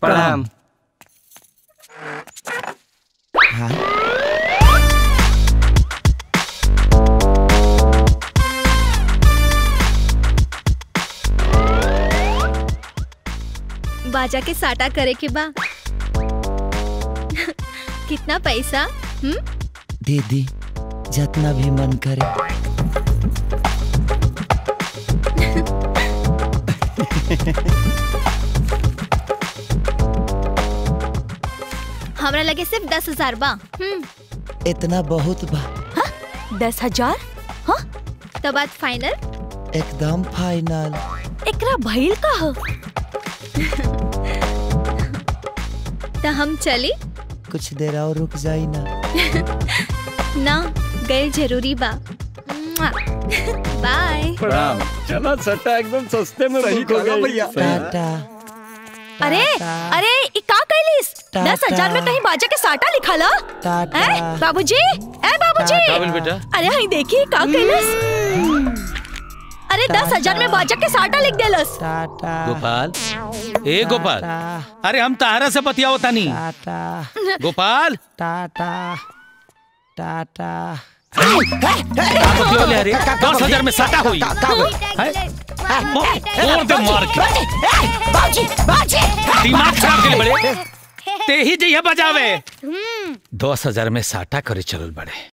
प्रणाम बाजा के साटा करे के बा कितना पैसा हम्म दीदी जितना भी मन करे हमरा लगे सिर्फ दस हजार बा हम्म इतना बहुत बा दस हजार हाँ तो बात फाइनल एकदम फाइनल एकरा भइल का ह तो हम चली कुछ देर और रुक जाई ना ना गए जरूरी बा बाय प्रणाम चला सट्टा एकदम सस्ते में बुक हो गई टाटा अरे टाटा, अरे ई का कैलिस टाटा। दस हजार में कहीं बाजा के साटा लिखला टाटा ए बाबूजी ए बाबूजी टाटा। काबिल बेटा अरे हई देखी का कैलिस अरे दस टाटा। हजार में बाजा के साटा लिख देलस टाटा गोपाल ए गोपाल टाटा अरे हम तारा से बतियाओ तानी टाटा गोपाल टाटा टाटा का बतियाओ ले रे दस हजार में सटा हुई हैं? और दे मार के दिमाग खराब के बड़े ते ही जइया बजावे दस हजार में साटा करे चलल बड़े